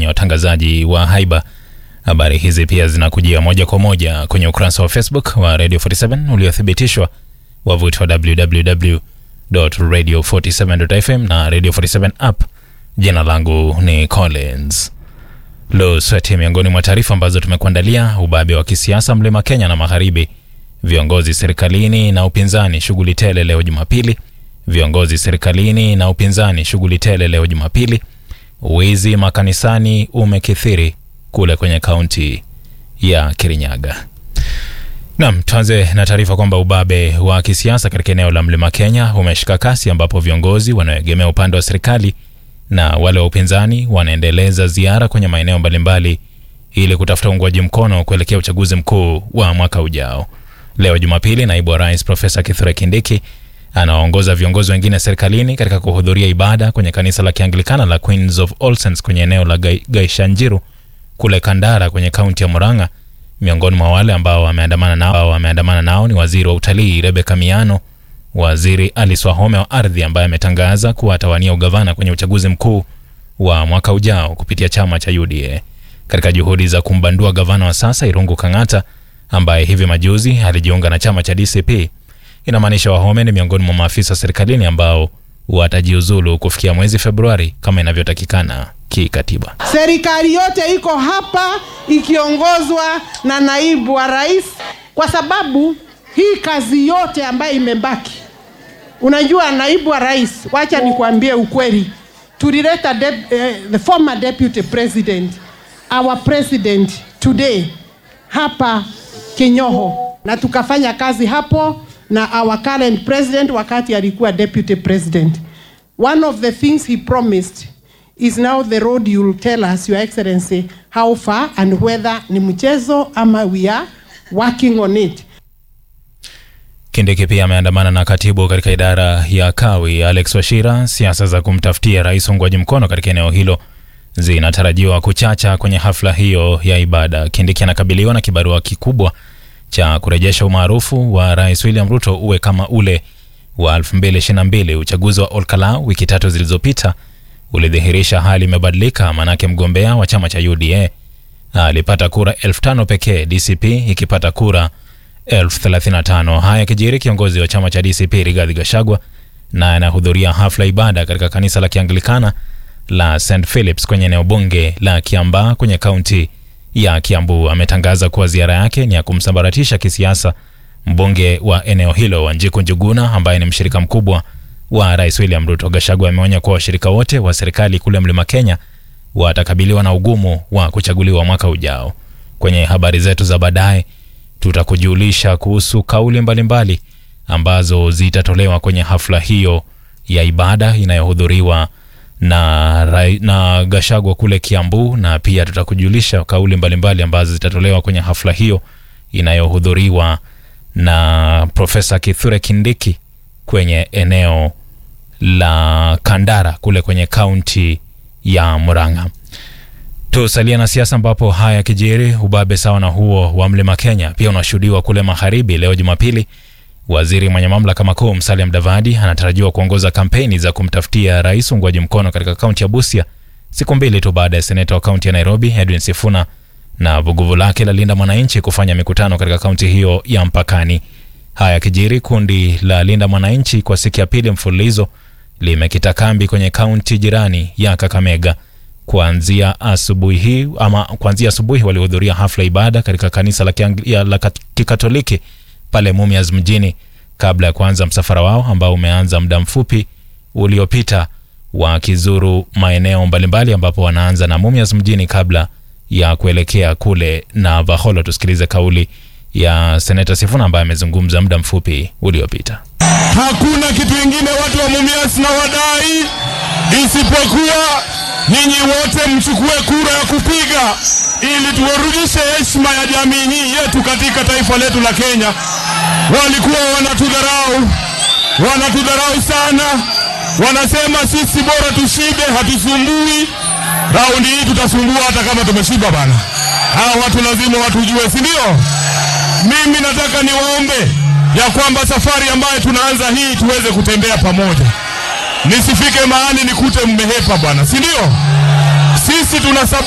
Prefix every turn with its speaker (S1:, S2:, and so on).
S1: watangazaji wa haiba. Habari hizi pia zinakujia moja kwa moja kwenye ukurasa wa Facebook wa Radio 47 uliothibitishwa, wavuti wa www.radio47.fm na Radio 47 app. Jina langu ni Collins Lusweti. Miongoni mwa taarifa ambazo tumekuandalia: ubabe wa kisiasa mlima Kenya na magharibi, viongozi serikalini na upinzani shughuli tele leo Jumapili. Viongozi serikalini na upinzani shughuli tele leo Jumapili. Wizi makanisani umekithiri kule kwenye kaunti ya Kirinyaga. Nam, tuanze na taarifa kwamba ubabe wa kisiasa katika eneo la mlima Kenya umeshika kasi, ambapo viongozi wanaoegemea upande wa serikali na wale wa upinzani wanaendeleza ziara kwenye maeneo mbalimbali ili kutafuta uungwaji mkono kuelekea uchaguzi mkuu wa mwaka ujao. Leo Jumapili, naibu wa rais Profesa Kithure Kindiki anawaongoza viongozi wengine serikalini katika kuhudhuria ibada kwenye kanisa la Kianglikana la Queens of All Saints kwenye eneo la Gaishanjiru kule Kandara kwenye kaunti ya Murang'a. Miongoni mwa wale ambao wameandamana nao, wameandamana nao ni waziri wa utalii Rebecca Miano, waziri Alice Wahome wa ardhi ambaye ametangaza kuwa atawania ugavana kwenye uchaguzi mkuu wa mwaka ujao kupitia chama cha UDA katika juhudi za kumbandua gavana wa sasa Irungu Kang'ata ambaye hivi majuzi alijiunga na chama cha DCP. Inamaanisha Wahome ni miongoni mwa maafisa serikalini ambao watajiuzulu kufikia mwezi Februari kama inavyotakikana kikatiba.
S2: Serikali yote iko hapa ikiongozwa na naibu wa rais, kwa sababu hii kazi yote ambayo imebaki, unajua naibu wa rais, wacha nikuambie ukweli, tulileta de, eh, the former deputy president our president today hapa Kinyoho, na tukafanya kazi hapo na our current president wakati alikuwa deputy president. One of the things he promised is now the road you will tell us your excellency how far and whether ni mchezo ama we are working on it.
S1: Kindiki pia ameandamana na katibu katika idara ya kawi Alex Washira. Siasa za kumtafutia rais uungwaji mkono katika eneo hilo zinatarajiwa kuchacha kwenye hafla hiyo ya ibada. Kindiki anakabiliwa na kibarua kikubwa cha kurejesha umaarufu wa rais William Ruto uwe kama ule wa 2022. Uchaguzi wa Olkalau wiki tatu zilizopita ulidhihirisha hali imebadilika, manake mgombea wa chama cha UDA alipata kura elfu tano pekee, DCP ikipata kura elfu thelathini na tano. Haya kijiri, kiongozi wa chama cha DCP Rigathi Gachagua naye anahudhuria hafla ibada katika kanisa la Kianglikana la St Philips kwenye eneo bunge la Kiambaa kwenye kaunti ya Kiambu. Ametangaza kuwa ziara yake ni ya kumsambaratisha kisiasa mbunge wa eneo hilo Wanjiku Njuguna ambaye ni mshirika mkubwa wa rais William Ruto. Gachagua ameonya kuwa washirika wote wa serikali kule mlima Kenya watakabiliwa na ugumu wa kuchaguliwa mwaka ujao. Kwenye habari zetu za baadaye, tutakujulisha kuhusu kauli mbalimbali mbali ambazo zitatolewa kwenye hafla hiyo ya ibada inayohudhuriwa na, na Gachagua kule Kiambu, na pia tutakujulisha kauli mbalimbali mbali ambazo zitatolewa kwenye hafla hiyo inayohudhuriwa na Profesa Kithure Kindiki kwenye eneo la Kandara kule kwenye kaunti ya Murang'a. Tusalia na siasa ambapo haya kijiri, ubabe sawa na huo wa mlima Kenya pia unashuhudiwa kule magharibi. Leo Jumapili, waziri mwenye mamlaka makuu Musalia Mudavadi anatarajiwa kuongoza kampeni za kumtafutia rais uungwaji mkono katika kaunti ya Busia, siku mbili tu baada ya seneta wa kaunti ya Nairobi Edwin Sifuna na vuguvu lake la Linda Mwananchi kufanya mikutano katika kaunti hiyo ya mpakani. Haya kijiri, kundi la Linda Mwananchi kwa siku ya pili mfululizo limekita kambi kwenye kaunti jirani ya Kakamega. Kuanzia asubuhi hii ama kuanzia asubuhi walihudhuria hafla ibada katika kanisa la, ya, la Kikatoliki pale Mumias mjini kabla ya kuanza msafara wao ambao umeanza muda mfupi uliopita, wakizuru maeneo mbalimbali ambapo wanaanza na Mumias mjini kabla ya kuelekea kule na Vaholo. Tusikilize kauli ya seneta Sifuna ambaye amezungumza muda mfupi uliopita.
S3: Hakuna kitu ingine watu wa Mumias na wadai isipokuwa nyinyi wote mchukue kura ya kupiga ili tuwarudishe heshima ya jamii hii yetu katika taifa letu la Kenya. Walikuwa wanatudharau, wanatudharau sana, wanasema sisi bora tushibe, hatusumbui. Raundi hii tutasumbua hata kama tumeshiba bana. Hawa watu lazima watujue, si ndio? Mimi nataka niwaombe ya kwamba safari ambayo tunaanza hii tuweze kutembea pamoja, nisifike mahali nikute mmehepa bwana, si ndio? Sisi tuna